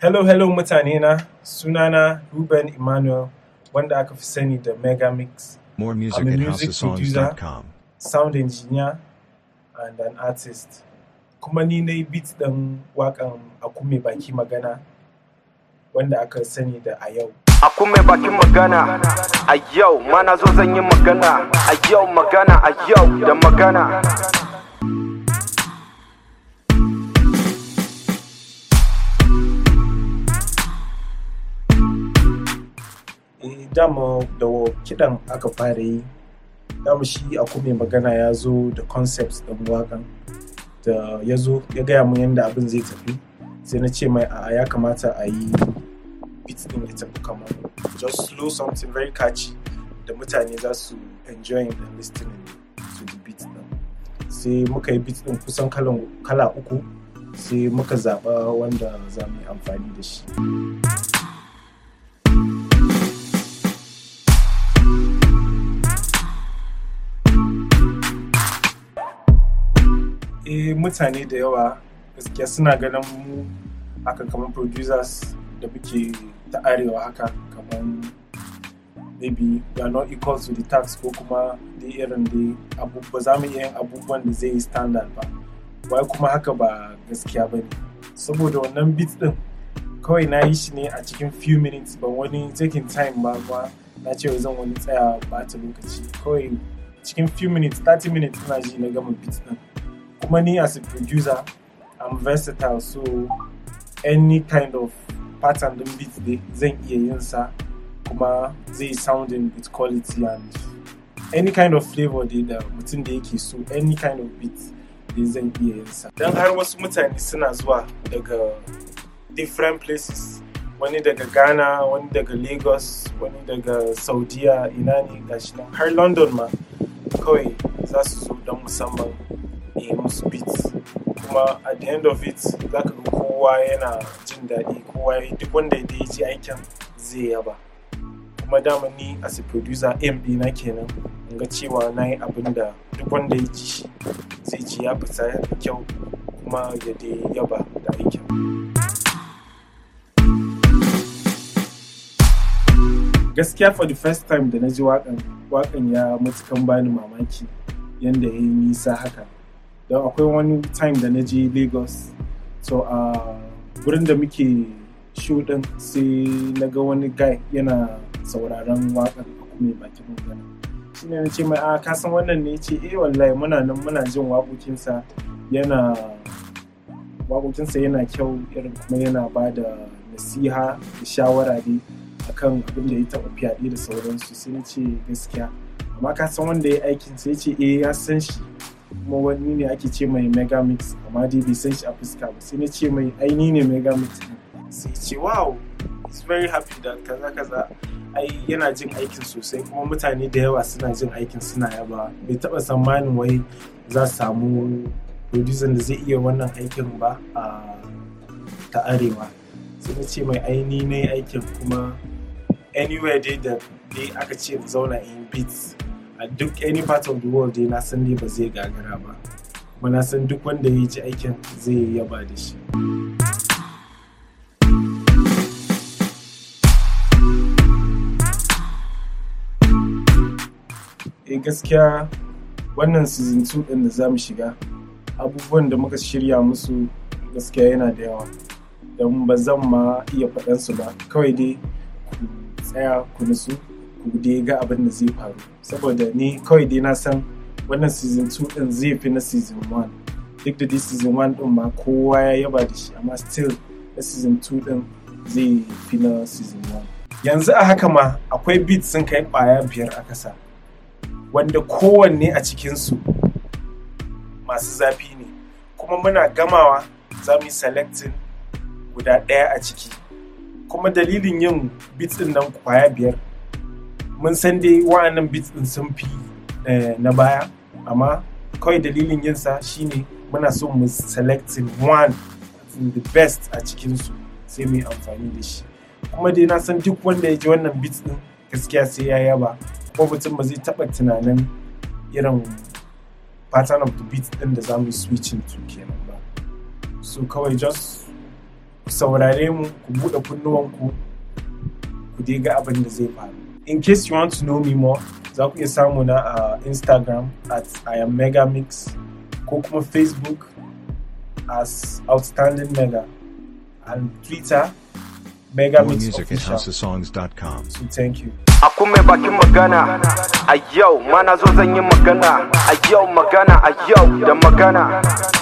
Hello, hello mutane na sunana Ruben Emmanuel wanda aka fi sani da Megamix. More music I'm a at music housesongs.com. sound engineer and an artist. Kuma ni na yi beat ɗin waƙan Akume Baki Magana wanda aka sani da a yau. Aku mai bakin magana a yau mana zo zan yi magana a yau magana a yau da magana Eh, dama da wa- kiɗan aka fara yi dama shi Akume Magana ya zo da concepts ɗin waƙan da ya zo ya gaya mun yadda abin zai tafi sai na ce mai a ya kamata a yi beat ɗin ya tafi kamar just slow something very catchy da mutane za su enjoy and listening to the beat ɗin sai muka yi beat ɗin kusan kalan- kala uku sai muka zaɓa wanda za mu yi amfani da shi eh mutane da yawa gaskiya suna ganin mu haka kamar producers da muke ta arewa haka kamar maybe we are not equal to the tax ko kuma da irin da abu ba za mu iya yin abubuwan da zai yi standard ba wai kuma haka ba gaskiya ba ne saboda wannan beat din kawai na yi shi ne a cikin few minutes ban wani taking time ba ba na ce wai zan wani tsaya ba ta lokaci kawai cikin few minutes 30 minutes ina ji na gama beat din kuma ni as a producer I'm versatile so any kind of pattern din beat dai zan iya yin sa kuma zai sounding with quality and any kind of flavor dai da mutum da yake so any kind of beat dai zan iya yin sa dan har wasu mutane suna zuwa daga different places wani daga ghana wani daga lagos wani daga saudiya ina ne gashi nan har london ma kawai za su zo don musamman yi musu beats kuma at the end of it za ka ga kowa yana jin daɗi kowa ya- duk wanda ya ji aikin zai yaba kuma dama ni as a producer aim ɗina kenan in ga cewa na yi abin da duk wanda ya ji shi zai ji ya fita da kyau kuma ya dai yaba da aikin gaskiya for the first time da na ji waƙan waƙan ya matukan bani mamaki yanda ya yi nisa haka don akwai wani time da na je lagos so a gurin da muke show din sai na ga wani guy yana sauraron waƙar mai bakin magana shi ne na ce mai a kasan wannan ne ce eh wallahi muna nan muna jin waƙoƙinsa yana waƙoƙinsa yana kyau irin kuma yana ba da nasiha da shawara dai akan abin da ya taɓa fyaɗe da sauransu sai na ce gaskiya amma ka san wanda ya aikin sai ce eh ya san shi kuma wani ne ake ce mai megamix amma dai bai san shi a fuska ba sai na ce mai aini ne megamix din. sai ya ce wow he's very happy da kaza kaza ai yana jin aikin sosai kuma mutane da yawa suna jin aikin suna yaba bai taba tsammanin wai za su samu producer da zai iya wannan aikin ba a ta arewa sai na ce mai aini ne aikin kuma anywhere dai da dai aka ce mu zauna in beats a duk any part of the world dai na san dai ba zai gagara ba kuma na san duk wanda ya ji aikin zai yaba da shi eh gaskiya wannan season 2 din da za mu shiga abubuwan da muka shirya musu gaskiya yana da yawa don ba zan ma iya faɗansu ba kawai dai ku tsaya ku nutsu ku dai ga abin da zai faru saboda ni kawai dai na san wannan season 2 din zai fi na season 1 duk da dai season 1 din ma kowa ya yaba da shi amma still na season 2 din zai fi na season 1 yanzu a haka ma akwai beats sun kai kwaya biyar a kasa wanda kowanne a cikinsu masu zafi ne kuma muna gamawa za mu yi selecting guda ɗaya a ciki kuma dalilin yin beats din nan kwaya biyar mun san dai wa'annan beats din sun fi eh, na baya amma kawai dalilin yinsa shine muna so mu selecting one the best a cikinsu sai mu yi amfani da shi kuma dai na san duk wanda ya ji wannan beats din gaskiya sai ya yaba kuma mutum ba zai taɓa tunanin irin pattern of the beat din da za mu yi switching to kenan ba so kawai just ku saurare mu ku buɗe kunnuwanku ku dai ga abin da zai faru in case you want to know me more za ku iya samu na a instagram at i am megamix ko kuma facebook as outstanding mega and twitter More megamix music at official houseofsongs.com. so thank you Aku mai bakin magana a yau mana zo zan yi magana a yau magana a yau da magana